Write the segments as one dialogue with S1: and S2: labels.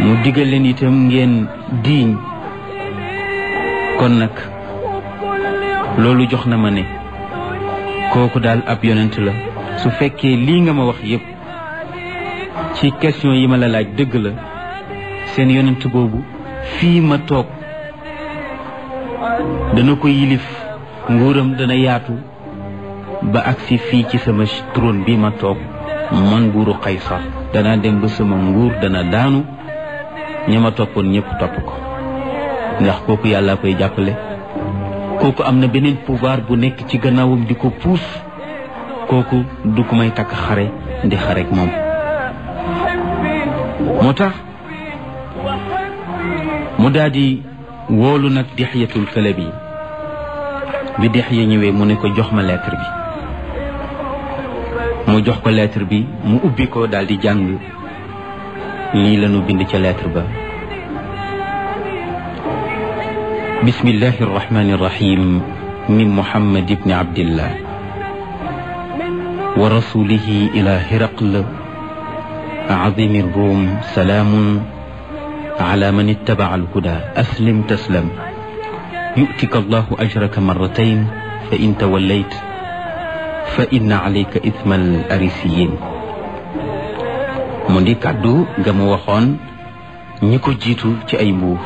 S1: mu digal leen itam ngeen diiñ kon nag loolu jox na ma ne kooku daal ab yonent la su fekkee lii nga ma wax yépp ci question yi ma la laaj dëgg la seen yonent boobu fii ma toog dana ko yilif nguuram dana yaatu ba agsi fii ci sama trône bi ma toog man nguuru Qaysar dana dem ba sama nguur dana daanu ñi ma toppoon ñëpp topp ko ndax kooku yàlla koy jàppale kooku am na beneen pouvoir bu nekk ci gannaawam di ko puus kooku du ko may takk xare di xarek moom moo tax mu daal di woolu nag dixyatul kalabi bi dixya ñëwee mu ne ko jox ma lettre bi mu jox ko lettre bi mu ubbi ko daal di jàng lii lañu bind ca lettre ba bismillahi arrahmani irrahim min muhammad ibni abdillah wa rasulihi ila hiraql azimi rum salaamun ala man ittabaca alhuda aslim taslam yu'tika allahu ajraka marratayn fa in tawallayt fa inna alayka ithma al arisiyin mu di kàddu ga mu waxoon ñi ko jiitu ci ay mbuur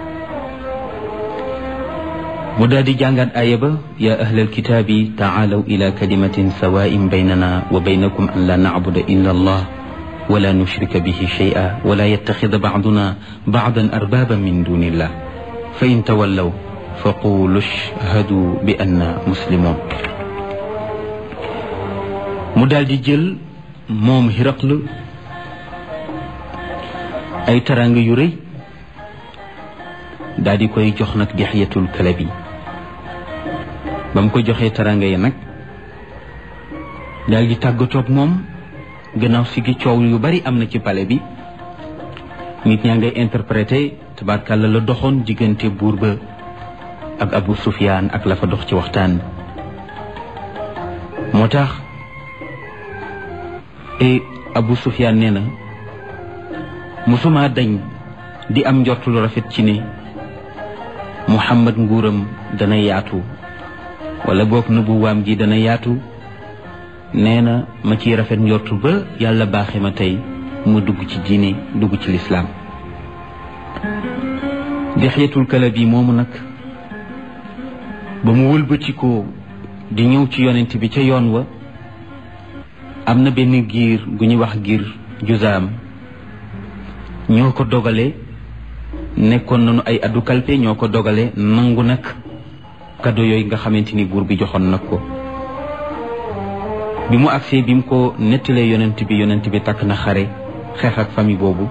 S1: mu daal di jàngaat aaya ba yaa ahlal kitaabi taalaw ila kalimatin sawaa'in baynana wa baynakum an la nacbuda illa allah wala nushrika bihi shay'a wala yattaxida bacduna bacdan arbaaban min dunillah fa in tawallaw fa qulu ashhadu bi anna muslimun mu daal di jël moom Hiraql ay taraanga yu rëy daal di koy jox nag Dihyatul Kalabi ba mu ko joxee taraanga yi nag daal di tàggatoog moom gannaaw si gi coow yu bari am na ci pale bi nit ñaa ngay interprété tabarkàlla la doxoon diggante buur ba ak Abu Sufyaan ak la fa dox ci waxtaan moo tax e Abu Sufyaan nee na musuma dañ di am njort lu rafet ci ne Muhammad nguuram dana yaatu wala boog nubuwaam gi dana yaatu nee na ma ciy rafet njortu ba yàlla baaxe ma tey mu dugg ci diine dugg ci lislaam Dihyatul Kalabi moomu nag ba mu wëlbatikoo di ñëw ci yonent bi ca yoon wa am na benn giir gu ñuy wax giir juzaam ñoo ko dogale nekkoon nañu ay addu kalpe ñoo ko dogale nangu nag kado yooyu nga xamante ni buur bi joxoon nag ko bi mu agsee bi mu ko nettalee yonent bi yonent bi takk na xare xeex ak famille boobu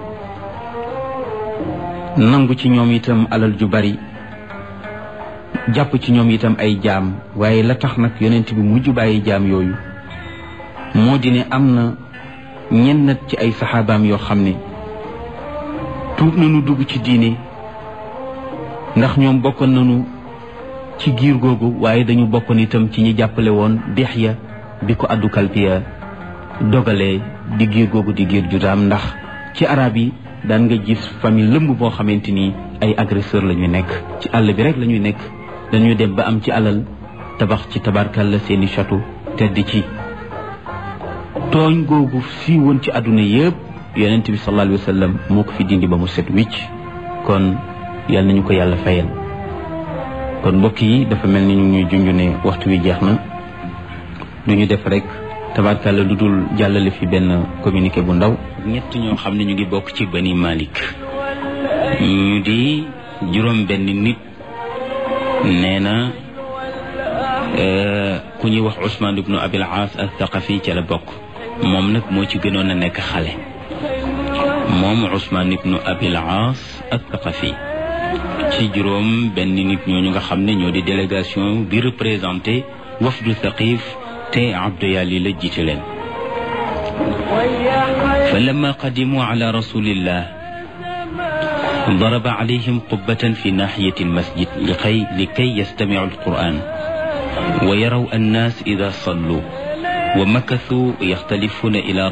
S1: nangu ci ñoom itam alal ju bari jàpp ci ñoom itam ay jaam waaye la tax nag yonent bi mujj bàyyi jaam yooyu moo di ne am na ñennat ci ay saxaabaam yoo xam ne tuub nañu dugg ci diine ndax ñoom bokkoon nañu ci giir googu waaye dañu bokkoon itam ci ñi jàppale woon Dihya bi ko addu kalpiya dogalee di giir googu di giir judaam ndax ci arab yi daan nga gis famille lëmb boo xamante ni ay agresseur la ñu nekk ci àll bi rek la ñuy nekk dañuy dem ba am ci alal tabax ci tabarkalla seeni château tedd ci tooñ googu si woon ci àdduna yëpp yonent bi sallallahu alayhi wa sallam moo ko fi dindi ba mu set wicc kon yal nañu ko yàlla fayal kon mbokk yi dafa mel ni ñu ñuy junj ne waxtu wi jeex na du ñu def rek tabarkalla lu dul jàllale fi benn communiqué bu ndaw ñett ñoo xam ne ñu ngi bokk ci bani Malik ñu di juróom benn nit nee na ku ñuy wax Ousmane ibnu Abil Aas al-Thaqafi ca la bokk moom nag moo ci gënoon a nekk xale moom Ousmane ibnu Abil Aas al-Thaqafi ci juróom benn nit ñooñu nga xam ne ñoo di délégation bi représenté wafdu Thaqif te Abdu Yali la jiite leen fa lamma qadimu ala rasulillah ضرب عليهم قبة في ناحية المسجد لكي, لكي يستمعوا القرآن ويروا الناس إذا صلوا ومكثوا يختلفون إلى